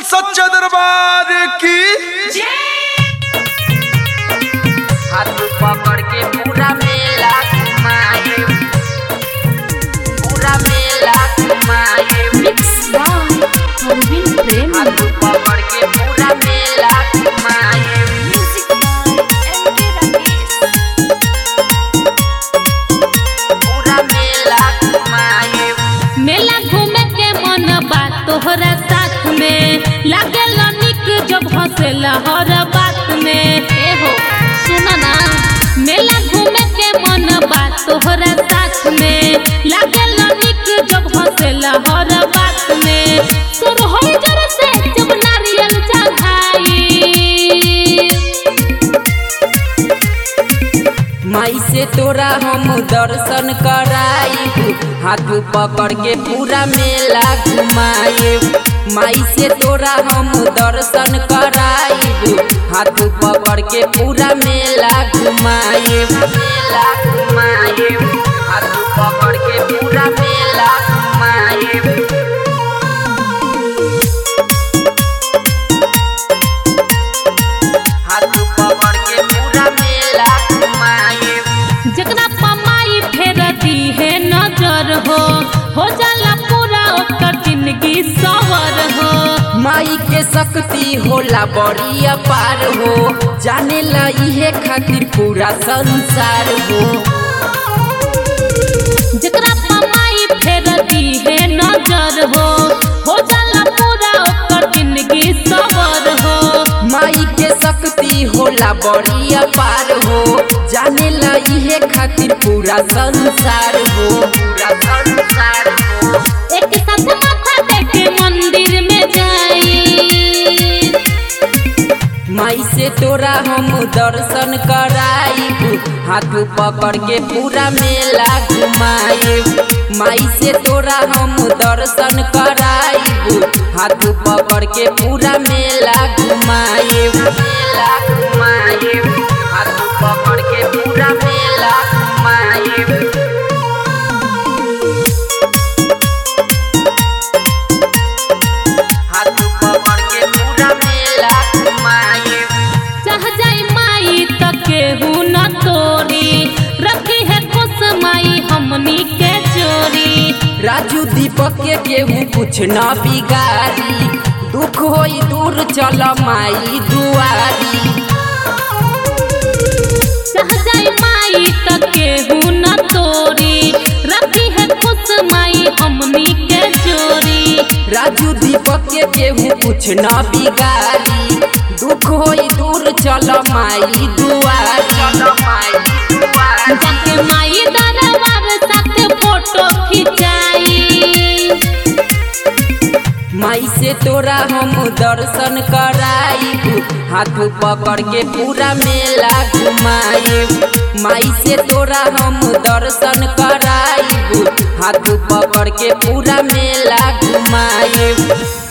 सच्चा दरबार की हाथ पकड़ के पूरा मेला घुमाए पूरा मेला घुमाए मिक्स बाय अरविंद प्रेम हाथ पकड़ के पूरा मेला घुमाए म्यूजिक बाय एम के राकेश पूरा मेला घुमाए मेला घूमे के मन बा तोहरा साथ में लागेल निक जब हंसेला हर बात में ए हो सुन ना मेला घूमे के मन बा तोहरा साथ में लागेल निक जब हंसेला हर बात में सुर हो जर से जब नारियल चढ़ाई माई से तोरा हम दर्शन कराई हाथ पकड़ के पूरा मेला घुमाए माई से तोरा हम दर्शन कराई हाथ पकड़ के पूरा मेला घुमाए मेला घुमाए हाथ पकड़ के पूरा मेला घुमाए हाथ पकड़ के पूरा मेला घुमाए जकरा पमाई फेर दी है नजर हो हो जाला पूरा ओकर जिंदगी सवर हो माई के शक्ति होला बड़ी अपार हो जाने ला इहे खातिर पूरा संसार हो जकरा पमाई फेर दी है नजर हो हो जाला पूरा ओकर जिंदगी सवर हो माई के शक्ति होला बड़ी अपार हो जाने ला इहे खातिर पूरा संसार हो पूरा संसार हो एक साथ माथा टेके मंदिर में जाई माई से तोरा हम दर्शन कराई हाथ पकड़ के पूरा मेला घुमाए माई से तोरा हम दर्शन कराई हाथ पकड़ के पूरा मेला घुमाए मेला घुमाए हाथ पकड़ के पूरा मेला घुमाए हाथ पकड़ के पूरा मेला घुमाए चाह जाई माई त केहू न तोरी रखी है खुश माई हमनी के चोरी राजू दीपक के केहू कुछ न बिगाड़ी दुख होई दूर चल माई दुआरी चाह जाई माई त केहू न तोरी रखी है खुश माई हमनी के चोरी राजू दीपक के केहू कुछ न बिगाड़ी दुख होई दूर चल माई दुआरी चल माई दुआरी जाके माई दरबार साथ फोटो खिंचाई माई से तोरा हम दर्शन कराई हाथ पकड़ के पूरा मेला घुमाए माई से तोरा हम दर्शन कराई हाथ पकड़ के पूरा मेला घुमाए